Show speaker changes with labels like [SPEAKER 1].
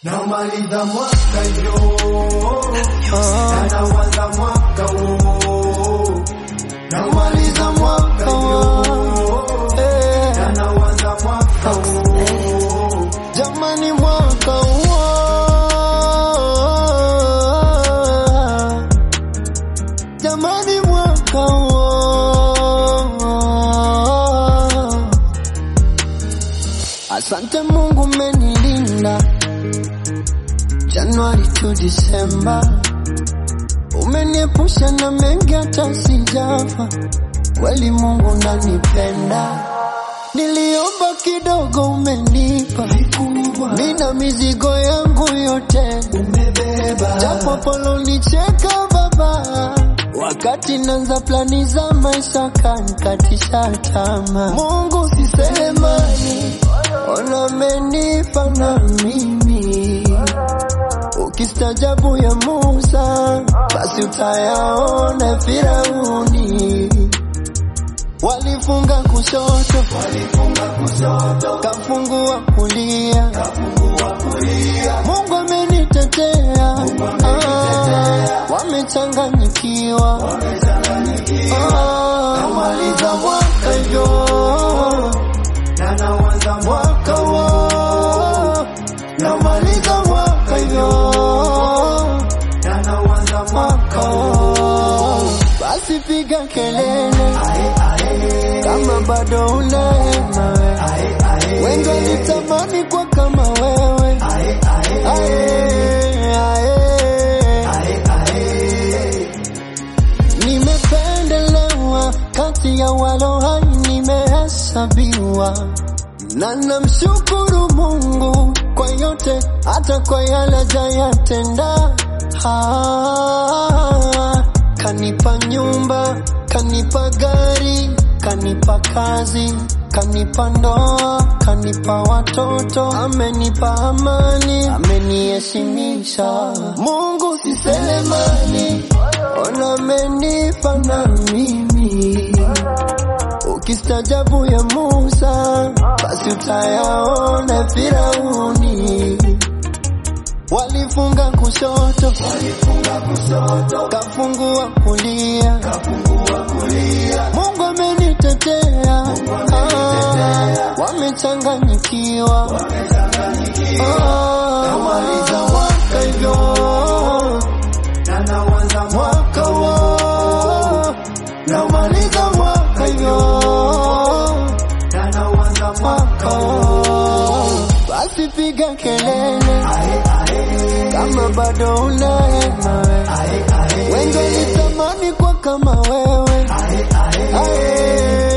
[SPEAKER 1] Namaliza mwaka yo na naanza mwaka huo. Namaliza mwaka yo na naanza mwaka huo.
[SPEAKER 2] Jamani mwaka huo Jamani mwaka huo Asante Mungu umenilinda Januari to Disemba Umeniepusha na mengi hata sijafa Kweli Mungu unanipenda Niliomba kidogo umenipa
[SPEAKER 1] Vikubwa
[SPEAKER 2] Mina mizigo yangu yote
[SPEAKER 1] umebeba
[SPEAKER 2] Japo polo nicheka baba Wakati nanza plani za maisha kanikatisha tamaa Mungu sisemani Ona amenipa na mimi Ukistajabu ya Musa Basi utayaona Firauni Walifunga kushoto
[SPEAKER 1] walifunga kushoto
[SPEAKER 2] Kafungua kulia
[SPEAKER 1] kafungua kulia
[SPEAKER 2] Mungu amenitetea, Ah, wamechanganyikiwa,
[SPEAKER 1] wamechanganyikiwa
[SPEAKER 2] Ah, namaliza mwaka hivyo,
[SPEAKER 1] na naanza
[SPEAKER 2] mwaka huo, namaliza mwaka hivyo,
[SPEAKER 1] na naanza
[SPEAKER 2] mwaka
[SPEAKER 1] mwaka
[SPEAKER 2] huo. Basi piga kelele
[SPEAKER 1] ae ae
[SPEAKER 2] kama bado unahema we,
[SPEAKER 1] ae ae
[SPEAKER 2] wengi walitamani kwa kama wewe,
[SPEAKER 1] ae ae
[SPEAKER 2] ae, ae.
[SPEAKER 1] ae ae
[SPEAKER 2] Nimependelewa kati ya walo hai, nimehesabiwa na namshukuru Mungu kwa yote, hata kwa yale hajayatenda. Ah, Kanipa nyumba, kanipa gari, kanipa kazi, kanipa ndoa, kanipa watoto, amenipa amani, ameniheshimisha. Mungu si selemani, ona amenipa na mimi Ukistajabu ya Musa, basi utayaona Firauni. Walifunga kushoto,
[SPEAKER 1] walifunga kushoto
[SPEAKER 2] kafungua kulia.
[SPEAKER 1] kafungua kulia
[SPEAKER 2] Mungu amenitetea, Ah, wamechanganyikiwa.
[SPEAKER 1] wamechanganyikiwa
[SPEAKER 2] Ah, namaliza mwaka hivyo,
[SPEAKER 1] na naanza
[SPEAKER 2] mwaka huo, namaliza mwaka hivyo.
[SPEAKER 1] na naanza mwaka
[SPEAKER 2] Oh, basi piga kelele
[SPEAKER 1] ae ae
[SPEAKER 2] kama bado unahema we.
[SPEAKER 1] ae ae
[SPEAKER 2] Wengi walitamani kwa kama wewe
[SPEAKER 1] ae ae
[SPEAKER 2] ae,